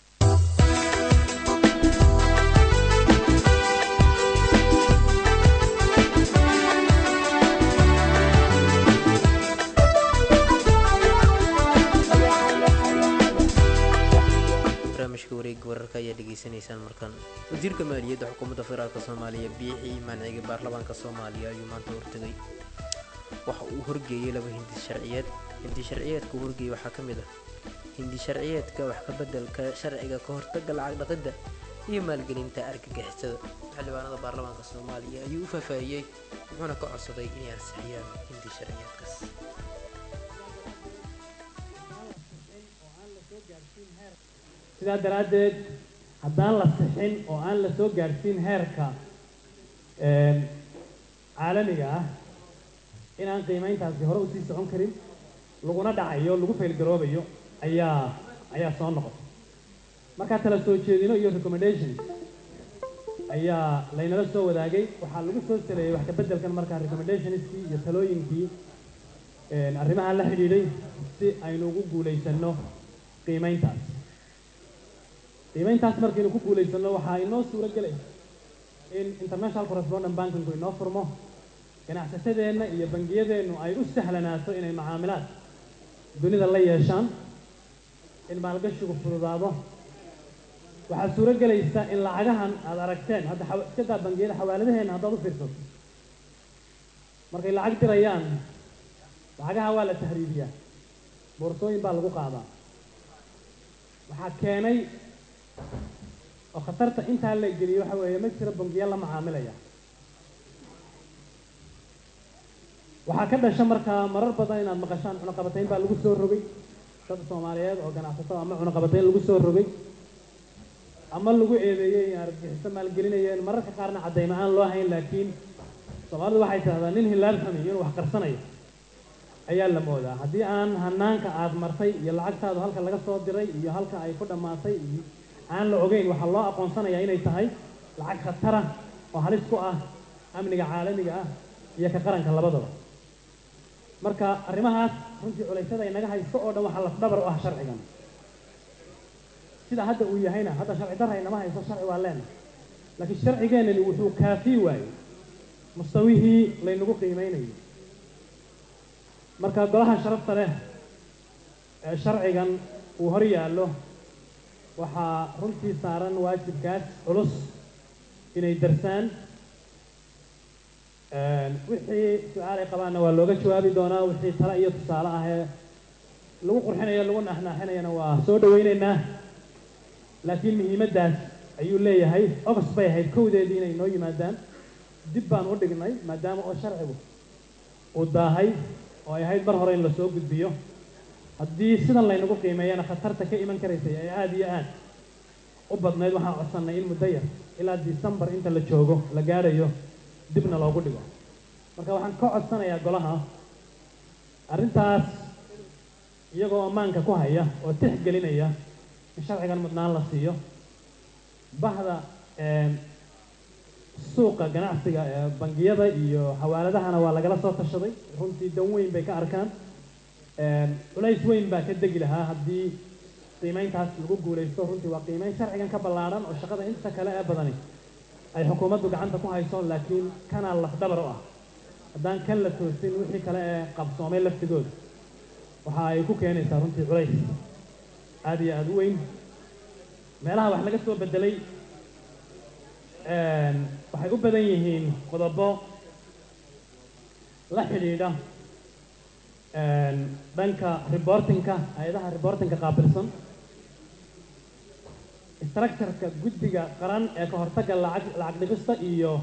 barnaamijka wareega wararka ayaa dhegaysanaysaan markan wasiirka maaliyadda xukuumadda federaalk soomaaliya biixii manciga baarlamaanka soomaaliya ayuu maanta hortegay waxa uu horgeeyey laba hindi sharciyeed hindi sharciyeedka uu horgeeyey waxaa ka mid ah hindi sharciyeedka wax ka beddelka sharciga ka hortagga lacag dhaqidda iyo maalgelinta argagixisada xildhibaanada baarlamaanka soomaaliya ayuu u faahfaahiyey wuxuuna ka codsaday inay ansixiyaan hindi sharciyeedkaas sidaa daraaddeed haddaan la sixin oo aan la soo gaadhsiin heerka caalamiga ah inaan qiimayntaasi hore usii socon karin laguna dhacayo lagu faylgaroobayo ayaa ayaa soo noqotay markaa tala soo jeedino iyo recommendations ayaa laynala soo wadaagay waxaa lagu soo saleeyey wax ka beddelkan markaa recommendationskii iyo talooyinkii arrimaha la xidhiidhay si aynu ugu guulaysanno qiimayntaas qiimayntaas markaynu ku guulaysanno waxaa inoo suuro gelay in international correspondent bankinku inoo furmo ganacsatadeenna iyo bangiyadeennu ay u sahlanaato inay macaamilaad dunida la yeeshaan in maalgashigu fududaado waxaa suuro gelaysa in lacagahan aad aragteen hadda iska daa bangiyada xawaaladaheenna haddaad u fiirsato markay lacag dirayaan lacagaha waa la tahriibiyaa boorsooyin baa lagu qaadaa waxaa keenay oo khatarta intaa la geliyo waxa weeye ma jiro bangiya la macaamilaya waxaa ka dhasha markaa marar badan inaad maqashaan cunaqabatayn baa lagu soo rogay dad soomaaliyeed oo ganacsato ama cunaqabatayn lagu soo rogay ama lagu eedeeyey in argagixiso maalgelinayeen mararka qaarna caddayma aan loo hayn laakiin soomaalidu waxay tidhahdaa nin hilaal xumi inuu wax qarsanayo ayaa la moodaa haddii aan hanaanka aad martay iyo lacagtaadu halka laga soo diray iyo halka ay ku dhammaatay iyo aan la ogeyn waxaa loo aqoonsanayaa inay tahay lacag khatara oo halis ku ah amniga caalamiga ah iyo ka qaranka labadaba marka arrimahaas runtii culaysyada inaga haysto oo dhan waxaa lafdhabar u ah sharcigan sida hadda uu yahayna hadda sharci darra inama haysto sharci waa leena laakiin sharcigeennani wuxuu kaafii waayey mustawihii laynagu qiimaynayo marka golaha sharafta leh ee sharcigan uu hor yaallo waxaa runtii saaran waajibkaas culus inay darsaan wixii su-aalay qabaanna waa looga jawaabi doonaa wixii tale iyo tusaale ah ee lagu qurxinayo lagu naxnaaxinayana waa soo dhawaynaynaa laakiin muhiimaddaas ayuu leeyahay ogos bay ahayd kowdeedii inay noo yimaadaan dib baan u dhignay maadaama oo sharcigu uu daahay oo ay ahayd mar hore in lasoo gudbiyo haddii sidan laynagu qiimeeyana khatarta ka iman karaysay ay aada iyo aad u badnayd waxaan codsannay in muddo yar ilaa disembar inta la joogo la gaadhayo dibna loogu dhigo marka waxaan ka codsanayaa golaha arrintaas iyagoo ammaanka ku haya oo tixgelinaya in sharcigan mudnaan la siiyo bahda suuqa ganacsiga ee bangiyada iyo xawaaladahana waa lagala soo tashaday runtii dan weyn bay ka arkaan culays weyn baa ka degi lahaa haddii qiimayntaas lagu guulaysto runtii waa qiimayn sharcigan ka ballaadhan oo shaqada inta kale ee badani ay xukuumaddu gacanta ku hayso laakiin kanaa lafdhabar u ah haddaan kan la toosin wixii kale ee qabsoomay laftigooda waxa ay ku keenaysaa runtii culays aada iyo aada u weyn meelaha wax laga soo bedelay waxay u badan yihiin qodobo la xidhiidha dhanka reportingka hay-adaha reportingka qaabilsan structureka guddiga qaran ee ka hortagga lacag lacag dhigista iyo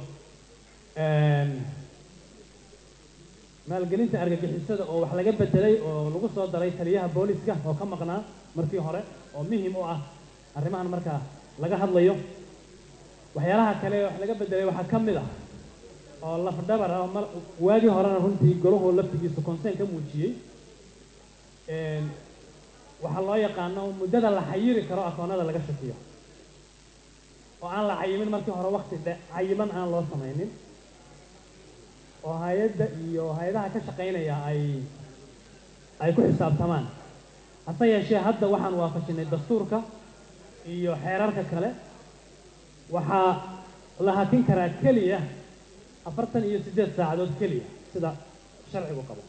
maalgelinta argagixisada oo wax laga bedelay oo lagu soo daray taliyaha booliska oo ka maqnaa markii hore oo muhim u ah arrimahan markaa laga hadlayo waxyaalaha kale wax laga bedelay waxaa ka mid ah oo lafdhabar ah mar waagii horena runtii golahu laftigiisu conseen ka muujiyey waxaa loo yaqaano muddada la xayiri karo akoonada laga shakiyo oo aan la cayimin markii hore wakti dhe cayiman aan loo samaynin oo hay-adda iyo hay-adaha ka shaqaynaya ay ay ku xisaabtamaan hase yeeshee hadda waxaan waafajinay dastuurka iyo xeerarka kale waxaa la hakin karaa keliya afartan iyo siddeed saacadood keliya sida sharcigu qabo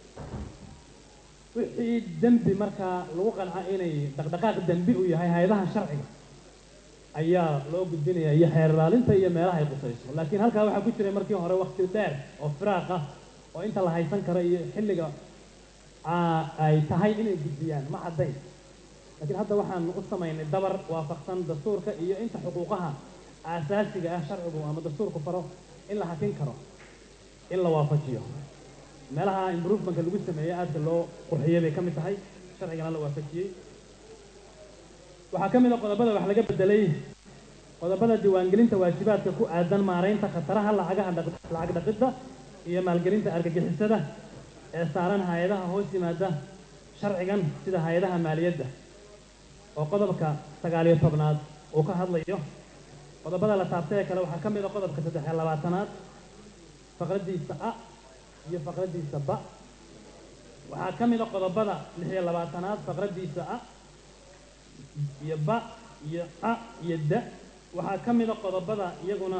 wixii dembi markaa lagu qanco inay dhaqdhaqaaq dembi u yahay hay-adaha sharciga ayaa loo gudbinaya iyo xeer ilaalinta iyo meelaha ay qusayso laakiin halkaa waxaa ku jiray markii hore wakti dheer oo firaaq ah oo inta la haysan karo iyo xilliga ay tahay inay gudbiyaan ma caddayn laakiin hadda waxaan u samaynay dabar waafaqsan dastuurka iyo inta xuquuqaha aasaasiga ah sharcigu ama dastuurku faro in la hakin karo in la waafajiyo meelaha improvementka lagu sameeyey aadka loo qurxiyey bay ka mid tahay sharcigana la waafajiyey waxaa ka mid a qodobada wax laga bedelay qodobada diiwaangelinta waajibaadka ku aadan maaraynta khataraha lacagaha lacag dhaqidda iyo maalgelinta argagixisada ee saaran hay-adaha hoos yimaada sharcigan sida hay-adaha maaliyadda oo qodobka sagaaliyo tobnaad uu ka hadlayo qodobada la taabtay ee kale waxaa ka mid a qodobka saddex iyo labaatanaad faqraddiisa a iyo faqraddiisa ba waxaa ka mid a qodobada lix iyo labaatanaad faqraddiisa a iyo ba iyo a iyo da waxaa ka mid a qodobada iyaguna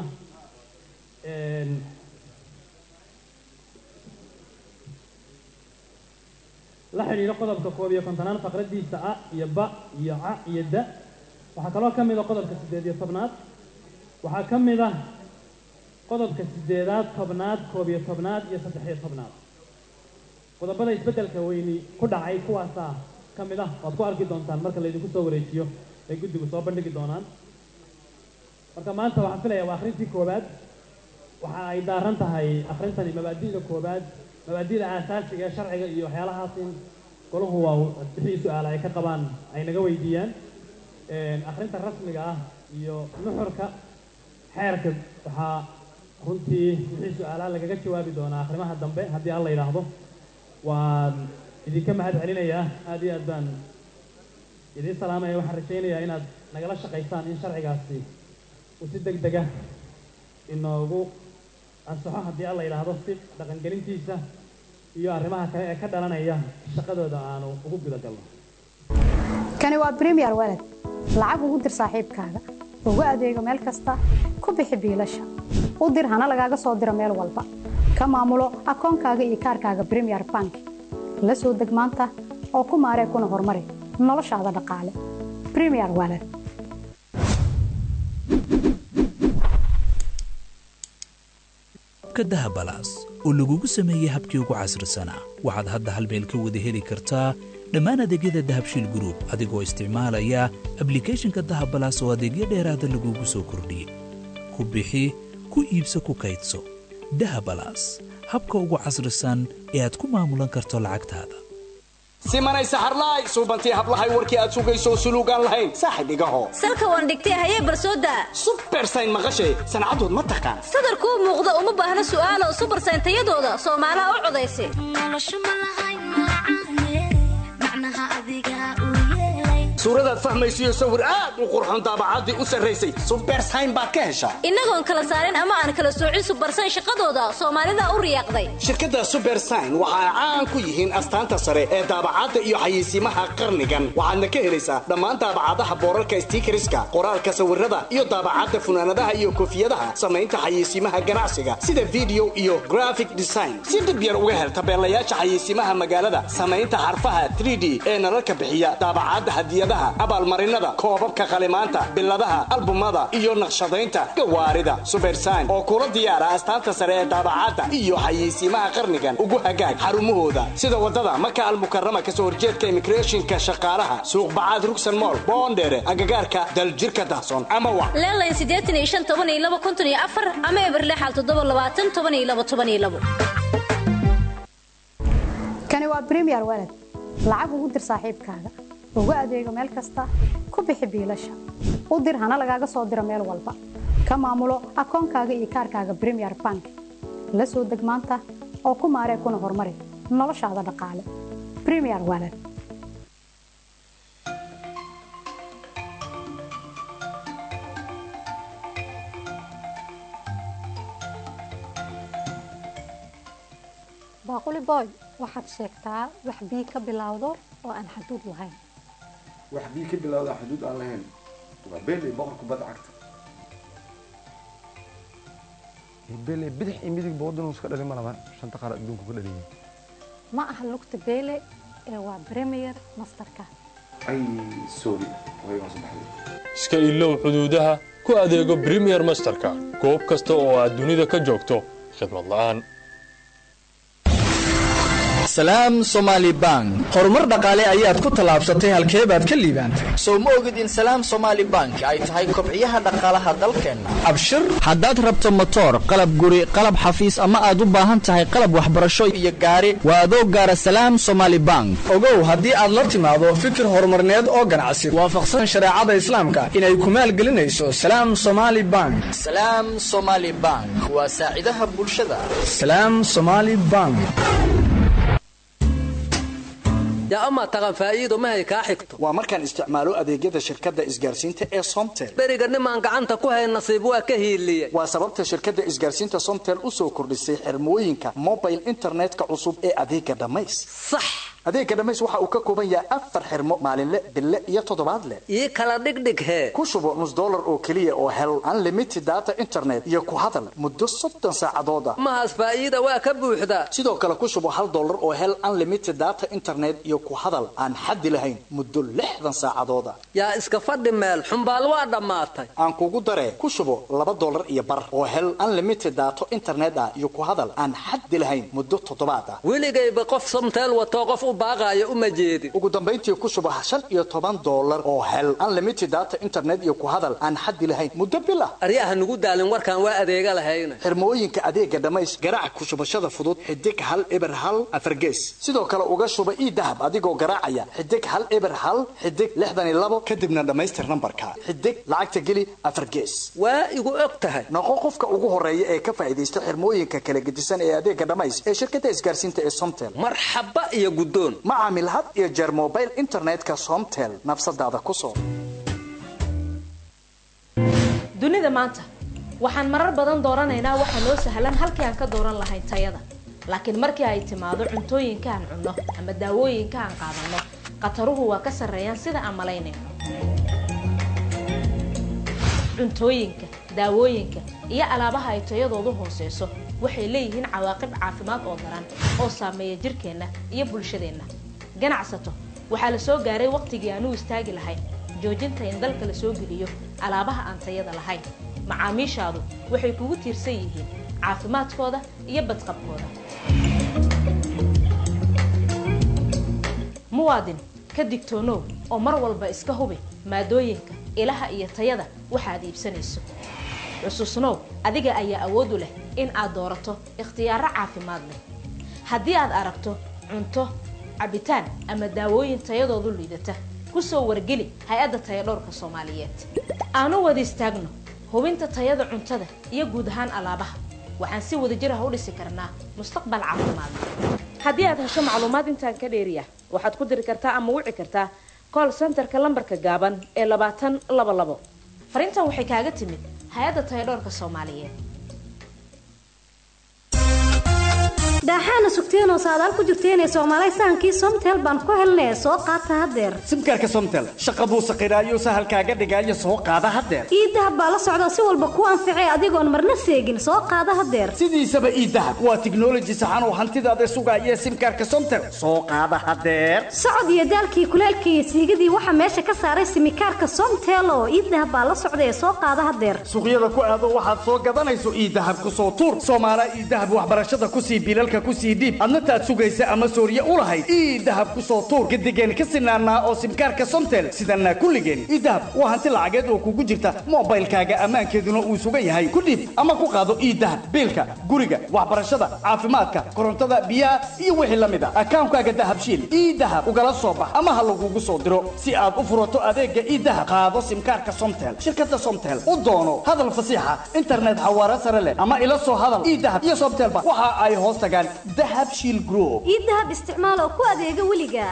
la xidhiidho qodobka koob iyo kontonaad faqraddiisa a iyo ba iyo ca iyo da waxaa kaloo ka mid a qodobka siddeed iyo tobnaad waxaa ka mid ah qodobka siddeedaad tobnaad koob iyo tobnaad iyo saddex iyo tobnaad qodobada isbeddelka weyni ku dhacay kuwaasaa ka mid ah waad ku arki doontaan marka laydinku soo wareejiyo ay guddigu soo bandhigi doonaan marka maanta waxaan filayaa waa akhrintii koowaad waxa ay daaran tahay akhrintani mabaadi'da koowaad mabaadi'da aasaasiga ee sharciga iyo waxyaalahaas in golahu waa bixii su-aala ay ka qabaan ay naga weydiiyaan akhrinta rasmiga ah iyo nuxurka xeerka waxaa runtii wixii su-aalaha lagaga jawaabi doonaa akhrimaha dambe haddii alla yidhaahdo waan idinka mahad celinayaa aad iyo aad baan idiin salaamaya waxaan rajaynayaa inaad nagala shaqaysaan in sharcigaasi uu si deg dega inoogu ansaxo haddii alla yidhaahdo si dhaqangelintiisa iyo arrimaha kale ee ka dhalanaya shaqadooda aanu ugu guda galno kani waa bremiyer walad lacag ugu dir saaxiibkaaga ugu adeego meel kasta ku bixi biilasha u dir hana lagaaga soo diro meel walba ka maamulo akoonkaaga iyo kaarkaaga bremiyer bank la soo deg maanta oo ku maaree kuna horumari noloshaada dhaqaale bremiyer walad ka dahabalaas oo lagugu sameeyey habkii ugu casrisanaa waxaad hadda hal meel ka wada heli kartaa dhammaan adeegyada dahabshiil gruub adigoo isticmaalaya ablikhethonka dahabalaas oo adeegyo dheeraada lagugu soo kordhiyey ku bixi ku iibso ku kaydso dahabalaas habka ugu casrisan ee aad ku maamulan karto lacagtaada simanay saxarlaay suubantii hablahay warkii aad sugayso suluugaan lahayn saaxib igaho salka waan dhigtay hayee barsooda subersayn maqashay sancadood ma taqaan sadarkuu muuqda uma baahna su'aalo subersayn tayadooda soomaalaha u codaysa suuradaad fahmaysiyo sawir aad u qurxoon daabacaddii u sarraysay subersayn baad ka heshaa innagoon kala saarin ama aan kala soocin subarsan shaqadooda soomaalida u riyaaqday shirkadda subersign waxa ay caan ku yihiin astaanta sare ee daabacadda iyo xayeysiimaha qarnigan waxaadna ka helaysaa dhammaan daabacadaha boorarka stiikariska qoraalka sawirada iyo daabacadda funaanadaha iyo koofiyadaha samaynta xayeysiimaha ganacsiga sida video iyo graphic design si dhib yar uga hel tabeelayaasha xayeysiimaha magaalada samaynta xarfaha 3d ee nalalka bixiya daabacadda hadiyadaha abaalmarinada koobabka qalimaanta biladaha albumada iyo naqshadaynta gawaarida subersign oo kula diyaara astaanta sare ee daabacadda iyo xayeysiimaha qarnigan ugu hagaag xarumahooda sida wadada maka almukarama kasoo horjeedka immigrationka shaqaalaha suuq bacaad rugsan mool boondheere agagaarka daljirka dahsoon ama wac leelayn siddeetan iyo shan toban iyo laba konton iyo afar ama eberle xal toddoba labaatan toban iyo laba toban iyo labo kani waa premier walad lacag ugu dir saaxiibkaaga ugu adeego meel kasta ku bixi biilasha u dir hana lagaaga soo diro meel walba ka maamulo akoonkaaga iyo kaarkaaga premier bank la soo deg maanta oo ku maaree kuna horumari noloshaada dhaqaale premier walad baaquli boy waxaad sheegtaa wax bii ka bilowdo oo aan xaduud lahayn wax bii ka bilowda xuduud aan lahayn waa beeley boqor kubadda cagta beeley bidix iyo midig bawaddan iska dhalin ma laban shanta qaar adduunku ka dhaliyay ma aha lugta beele ee waa premier masterka ay sorry way waan soo baxday iska ilow xuduudaha ku adeego premier masterka goob kasta oo aad dunida ka joogto khidmad la'aan salaam somaali bank horumar dhaqaale ayaad ku tallaabsatay halkee baad ka liibaantay sow ma ogid in salaam somaali bank ay tahay kobciyaha dhaqaalaha dalkeenna abshir haddaad rabto motoor qalab guri qalab xafiis ama aad u baahan tahay qalab waxbarasho iyo gaari waa adoo gaara salaam somaali bank ogow haddii aad la timaado fikir horumarneed oo ganacsi waafaqsan shareecada islaamka inay ku maalgelinayso salaam somaali bank salaam somaali bank waa saacidaha bulshada salaam somaali bank yaa amaa taqan faa'iido mahay kaa xigto waa markaan isticmaalo adeegyada shirkadda isgaarsiinta ee somtel beriga nimaan gacanta ku hayn nasiib waa ka hiiliyey waa sababta shirkadda isgaarsiinta somtel u soo kordhisay xirmooyinka mobile internetka cusub ee adeega dhammays sax adeega dhammays waxa uu ka kooban yahay afar xirmo maalinle bille iyo toddobaadle ii kala dhigdhig hee ku shubo nus dollar oo keliya oo hel unlimited data internet iyo ku hadal muddo soddon saacadooda mahaas faa'iida waa ka buuxdaa sidoo kale ku shubo hal dollar oo hel unlimited data internet iyo ku hadal aan xaddi lahayn muddo lixdan saacadooda yaa iska fadhi meel xumbaal waa dhammaatay aan kugu daree ku shubo laba dollar iyo bar oo hel unlimited daato internet ah iyo ku hadal aan xaddi lahayn muddo toddobaad ah weligayba qof somteel watoo qof u baaqaayo uma jeedin ugu dambayntii ku shubo shan iyo toban dollar oo hel unlimited data internet iyo ku hadal aan xaddi lahayn muddo bil ah aryaha nugu daalin warkaan waa adeega lahayna xirmooyinka adeega dhammays garaac ku shubashada fudud xidig hal eber hal afargees sidoo kale uga shuba ii dahab adigoo garaacaya xidig hal eber hal xidig lixdan iyo labo kadibna dhammaystir nambarka xidig lacagta geli afar gees waa igu og tahay noqo qofka ugu horeeya ee ka faa'iidaysta xirmooyinka kala gedisan ee adeega dhammays ee shirkadda isgaarsiinta ee somtel marxaba iyo guddoon ma caamil had iyo jeer mobile internetka somtel nafsadaada ku soo dunida maanta waxaan marar badan dooranaynaa waxa noo sahlan halkii aan ka dooran lahayn tayada laakiin markii ay timaado cuntooyinka aan cunno ama daawooyinka aan qaadanno khataruhu waa ka sarreeyaan sida aan malaynayno cuntooyinka daawooyinka iyo alaabaha ay tayadoodu hooseyso waxay leeyihiin cawaaqib caafimaad oo daran oo saameeya jirkeenna iyo bulshadeenna ganacsato waxaa la soo gaaray waqtigii aan u istaagi lahayn joojinta in dalka la soo geliyo alaabaha aan tayada lahayn macaamiishaadu waxay kugu tiirsan yihiin caafimaadkooda iyo badqabkooda muwaadin ka digtoonow oo mar walba iska hubi maadooyinka ilaha iyo tayada waxaad iibsanayso xusuusnow adiga ayaa awood u leh in aad doorato ikhtiyaaro caafimaad leh haddii aad aragto cunto cabitaan ama daawooyin tayadoodu liidata kusoo wargeli hay-adda tayadhowrka soomaaliyeed aanu wada istaagno hubinta tayada cuntada iyo guud ahaan alaabaha waxaan si wadajir ah u dhisi karnaa mustaqbal caafimaad haddii aad hesho macluumaad intaan ka dheeriya waxaad ku diri kartaa ama wici kartaa call centerka lambarka gaaban ee labaatan laba labo fariintan waxay kaaga timid hay-adda tayadhoorka soomaaliyeed daaxaana sugteenoo saadaal ku jirteenee soomaalay sahankii somtel baan ku helnee soo qaata haddeer simkaarka somtel shaqa buu saqiraayo sahalkaaga dhigaayo soo qaada haddeer iidahab baa la socda si walba ku anficee adigoon marna seegin soo qaada haddeer sidiisaba iidahab waa tiknoloji saxan oo hantidaada sugaaya simkaarka somtel soo qaada haddeer socod iyo daalkii kuleelkii iyo siigadii waxaa meesha ka saaray simikaarka somtel oo iidahab baa la socda ee soo qaada haddeer suuqyada ku aado waxaad soo gadanayso iidahab ku soo tuur soomaala iidahab waxbarashada kusii bilalka kusii dhiib adna taad sugaysa ama sooriye u lahayd ii dahab ku soo tuur gadigeen ka sinaanaa oo simkaarka somtel sidanaa kulligeen ii dahab waa hanti lacageed oo kugu jirta moobaylkaaga ammaankeeduna uu sugan yahay ku dhiib ama ku qaado ii dahab biilka guriga waxbarashada caafimaadka korontada biyaha iyo wixii la mid a akaankaaga dahabshiil ii dahab ugala soo bax ama ha lagugu soo diro si aad u furato adeega ii dahab qaado simkaarka somtel shirkada somtel u doono hadal fasiixa internet xawaare sare leh ama ila soo hadal ii dahab iyo somtelba waxa ay hoos tagaan dahab shiil group ii dahab isticmaal oo ku adeega weliga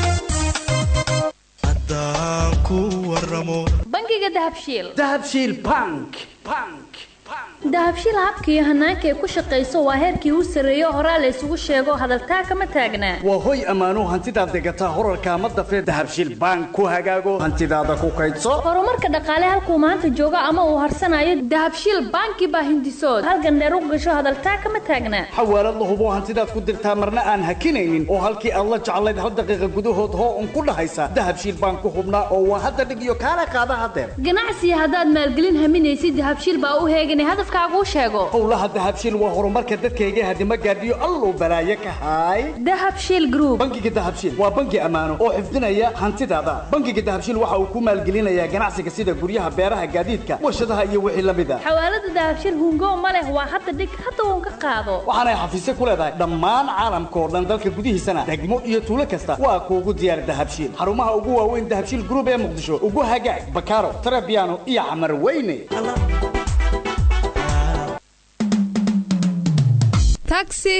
bangiga dahabshiil dahabshiil bank bank dahabshiil habka iyo hanaanka ay ku shaqayso waa heerkii u sarreeyo horaa la isugu sheego hadaltaa kama taagnaa waa hoy ammaano hantidaad degataa horarka ma dafee dahabshiil bank ku hagaago hantidaada ku kaydso horumarka dhaqaale halkuu maanta joogo ama uu harsanayo dahabshiil banki baa hindisood halgan dheer u gasho hadaltaa kama taagnaa xawaalad la hubo hantidaad ku dirtaa marna aan hakinaynin oo halkii aad la jeclayd hal daqiiqa gudahood hoo un ku dhahaysa dahabshiil bank ku hubnaa oo waa hadda dhig iyo kaala qaada hadeer ganacsiga haddaad maalgelin haminaysid dahabshiil baa u heeganay hadafkaaguu sheego howlaha dahabshiil waa horumarka dadkayga hadima gaadhiyo alluu balaaye ka haay dahabshiil group bangiga dahabshiil waa bangi ammaano oo xifdinaya hantidaada bangiga dahabshiil waxa uu ku maalgelinayaa ganacsiga sida guryaha beeraha gaadiidka warshadaha iyo wixii la mid a xawaalada dahabshiil hungo ma leh waa hadda dhig hadda uun ka qaado waxaanay xafiisyo ku leedahay dhammaan caalamka oo dhan dalka gudihiisana degmo iyo tuulo kasta waa kuugu diyaar dahabshiil xarumaha ugu waaweyn dahabshiil group ee muqdisho ugu hagaag bakaaro tarabiano iyo camar weyne taxi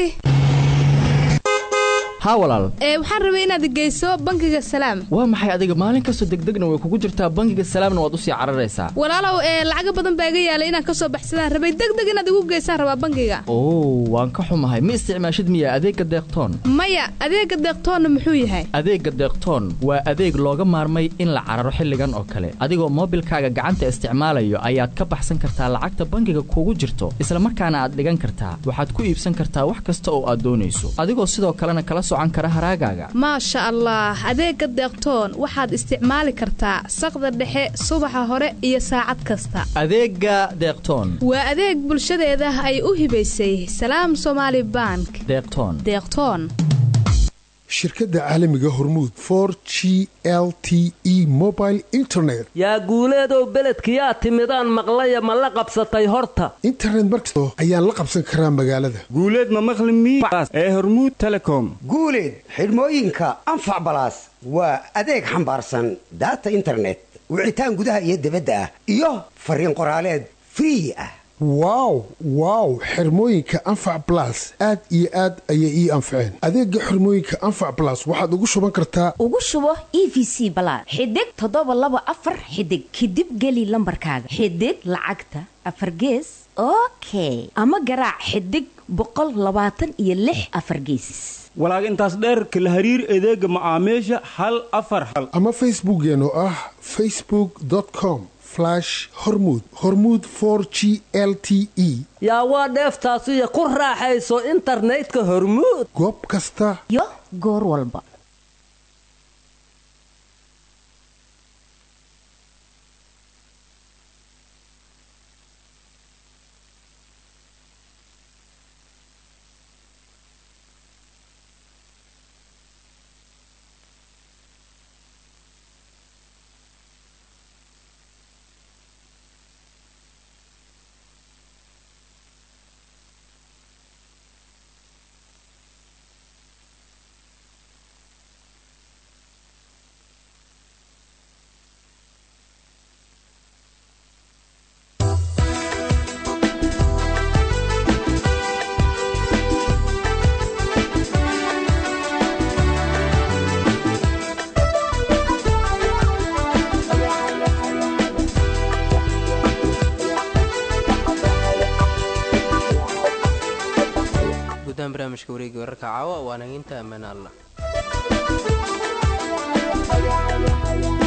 haa walaal ee waxaan rabay inaad geyso bangiga salaam waa maxay adiga maalin kastoo degdegna way kugu jirtaa bangiga salaamna waad usii cararaysaa walaalow ee lacaga badan baa iga yaalay inaan ka soo baxsadaan rabay degdeg inaad igu geysaan rabaa bangiga oo waan ka xumahay ma isticmaashid miya adeegga deeqtoon maya adeegga deeqtoonna muxuu yahay adeegga deeqtoon waa adeeg looga maarmay in la cararo xilligan oo kale adigoo moobilkaaga gacanta isticmaalayo ayaad ka baxsan kartaa lacagta bangiga kugu jirto isla markaana aad dhigan kartaa waxaad ku iibsan kartaa wax kasta oo aad doonayso adigoo sidoo kalena kala maasha allah adeegga deeqtoon waxaad isticmaali kartaa saqda dhexe subaxa hore iyo saacad kasta adeegga deeqtoon waa adeeg bulshadeeda ay u hibaysay salaam somaali bank deeqtoon deeqtoon shirkadda caalamiga hormuud for g l t e mobile internet yaa guuleedow beledkiyaa timidaan maqlaya ma la qabsatay horta internet markasto ayaan la qabsan karaa magaalada guuleed ma maqli mias ee hormuud telecom guuleed xidhmooyinka anfac balaas waa adeeg xambaarsan daata internet wicitaan gudaha iyo dibadda ah iyo fariin qoraaleed free ah wow wow xirmooyinka anfac balas aad iyo aad ayay ii anfaceen adeega xirmooyinka anfac balas waxaad ugu shuban kartaa ugu shubo e v c balaad xidig toddoba laba afar xidig kadib geli lambarkaaga xidig lacagta afar gees okay ama garaac xidig boqol labaatan iyo lix afar geesis walaag intaas dheerka la hariir adeega macaamiisha hal afar hal ama facebookeen oo ah facebook com hormud hormuud for g l t e yaa waa dheeftaasiyo ku raaxayso internetka hormuud goob kasta iyo goor walba barnaamijka wareegi wararka caawa waana inta ammaan allah